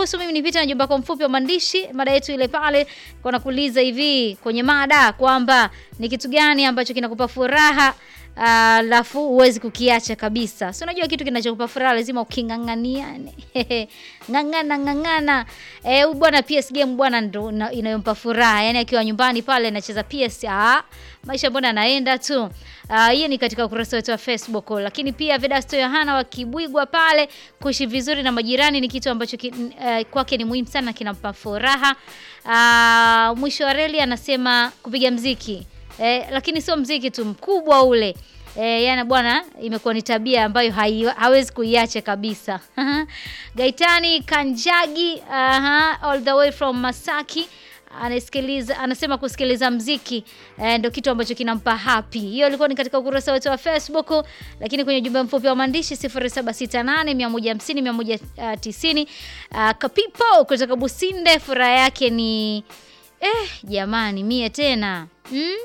niruhusu mimi nipite na jumba kwa mfupi wa maandishi. Mada yetu ile pale kwa nakuuliza hivi kwenye mada kwamba ni kitu gani ambacho kinakupa furaha alafu uh, huwezi kukiacha kabisa. Si unajua kitu kinachokupa furaha lazima uking'ang'aniane. ng'ang'ana ng'ang'ana. Eh, huyu bwana PS game bwana ndo na- inayompa furaha. Yaani akiwa nyumbani pale anacheza PS, ah, maisha mbona anaenda tu. Ah, hiyo ni katika ukurasa wetu wa Facebook, lakini pia Vedasto Yohana wa Kibwigwa pale, kuishi vizuri na majirani ni kitu ambacho ki, uh, kwake ni muhimu sana, kinampa furaha. Ah, mwisho wa reli anasema kupiga mziki eh, lakini sio mziki tu mkubwa ule eh, yana bwana, imekuwa ni tabia ambayo hai, hawezi kuiacha kabisa. Gaitani Kanjagi, aha, all the way from Masaki anasikiliza anasema kusikiliza mziki eh, ndio kitu ambacho kinampa happy. Hiyo ilikuwa ni katika ukurasa wetu wa Facebook, lakini kwenye ujumbe mfupi wa maandishi 0768 150 190 uh, Kapipo kutoka Businde, furaha yake ni eh, jamani mie tena mm?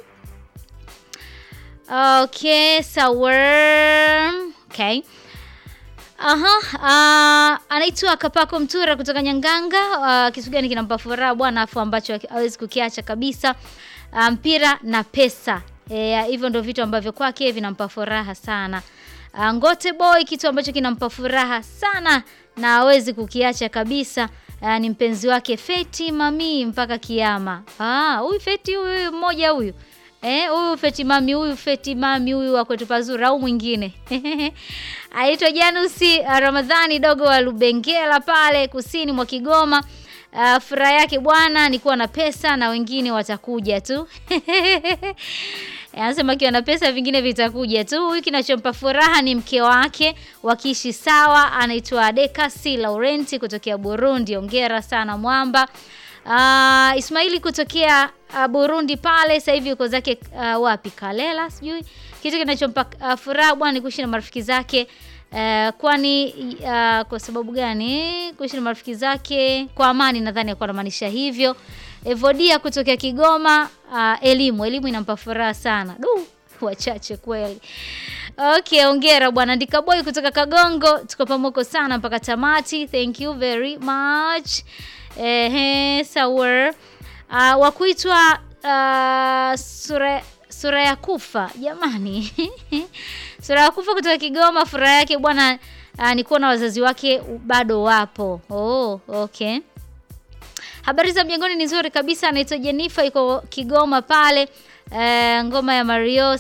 Okay, sawa. Okay. Aha, uh, anaitwa Kapako Mtura kutoka Nyanganga. Uh, kitu gani kinampa furaha bwana afu ambacho hawezi kukiacha kabisa? Uh, mpira na pesa. Eh, hivyo ndio vitu ambavyo kwake vinampa furaha sana. Uh, Ngote Boy kitu ambacho kinampa furaha sana na hawezi kukiacha kabisa. Uh, ni mpenzi wake Feti Mami mpaka kiama. Ah, huyu Feti huyu mmoja huyu. Eh, huyu Feti Mami huyu Feti Mami huyu wa kwetu pazuri au mwingine. Aitwa Janusi uh, Ramadhani dogo wa Lubengela pale kusini mwa Kigoma. Uh, furaha yake bwana ni kuwa na pesa na wengine watakuja tu. Anasema akiwa na pesa vingine vitakuja tu. Huyu kinachompa furaha ni mke wake wakiishi sawa, anaitwa Dekasi Laurenti kutokea Burundi. Ongera sana mwamba. Uh, Ismaili kutokea uh, Burundi pale sasa hivi yuko zake uh, wapi Kalela sijui. Kitu kinachompa uh, furaha bwana ni kuishi na marafiki zake uh, kwani uh, kwa sababu gani? Kuishi na marafiki zake kwa amani, nadhani alikuwa anamaanisha hivyo. Evodia kutokea Kigoma, uh, elimu elimu inampa furaha sana. Du, wachache kweli. Okay, ongera bwana Ndika Boy kutoka Kagongo, tuko pamoja sana mpaka tamati. Thank you very much. Ehe, sawa. Uh, wa kuitwa uh, sura sura ya kufa jamani. sura ya kufa kutoka Kigoma, furaha yake bwana uh, ni kuona wazazi wake bado wapo. Oh, okay. Habari za mjengoni ni nzuri kabisa. Anaitwa Jennifer, iko Kigoma pale. Uh, ngoma ya Mario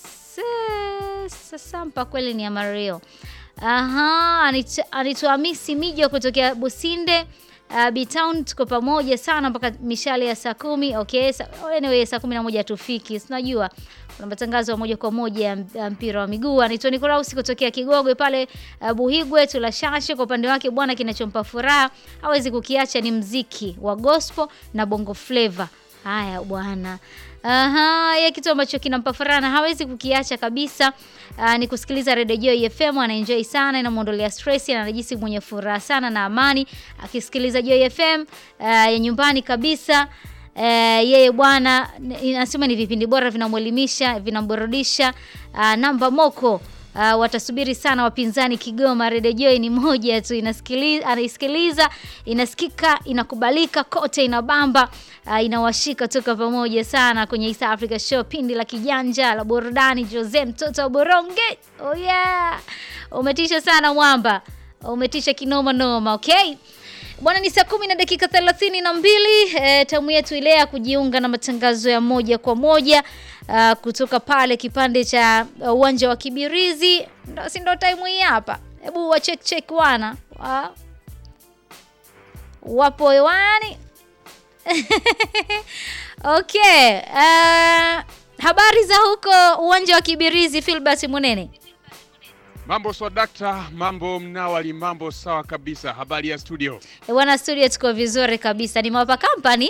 Sasampa kweli ni ya Mario. Aha, anaitwa Hamisi Mijo kutokea Businde. Uh, B-Town tuko pamoja sana mpaka mishale ya saa kumi. Okay, sa, anyway, saa kumi na moja tufiki. Sinajua kuna matangazo ya moja kwa moja ya mpira wa miguu. Anaitwa Nikolausi kutokea Kigogwe pale uh, Buhigwe tulashashe. Kwa upande wake bwana, kinachompa furaha hawezi kukiacha ni mziki wa gospel na bongo flavor. Haya bwana. Aha, ya kitu ambacho kinampa furaha na hawezi kukiacha kabisa uh, ni kusikiliza Radio Joy FM. Anaenjoy sana, inamuondolea stress na anajisi mwenye furaha sana na amani akisikiliza Joy FM uh, ya nyumbani kabisa. Uh, yeye bwana inasema ni vipindi bora vinamwelimisha, vinamburudisha. Uh, namba moko Uh, watasubiri sana wapinzani Kigoma. Radio Joy ni moja tu, inasikiliza, anaisikiliza, inasikika, inakubalika kote, inabamba, uh, inawashika toka pamoja sana kwenye East Africa Show, pindi la kijanja la burudani. Jose mtoto wa Boronge, oh yeah, umetisha sana mwamba, umetisha kinoma noma. Okay bwana, ni saa kumi na dakika thelathini na mbili. E, tamu yetu ile ya kujiunga na matangazo ya moja kwa moja Uh, kutoka pale kipande cha uwanja uh, wa Kibirizi ndo, si ndo time hii hapa. Hebu wa check check wana wa, wapo hewani okay. Uh, habari za huko uwanja wa Kibirizi, Filbert Munene. Mambo swadakta, mambo mnawali, mambo sawa kabisa. Habari ya studio bwana? Studio tuko vizuri kabisa, ni Mawapa Company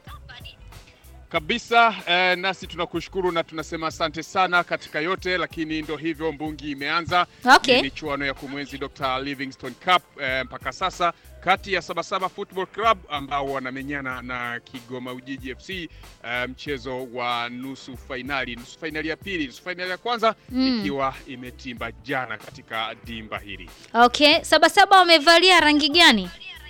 kabisa eh, nasi tunakushukuru na tunasema asante sana katika yote, lakini ndo hivyo, mbungi imeanza. Okay. Michuano ya kumwenzi Dr. Livingstone Cup eh, mpaka sasa kati ya Sabasaba Football Club ambao wanamenyana na Kigoma Ujiji FC eh, mchezo wa nusu fainali, nusu fainali ya pili, nusu fainali ya kwanza Mm. ikiwa imetimba jana katika dimba hili. Okay, Sabasaba wamevalia rangi gani?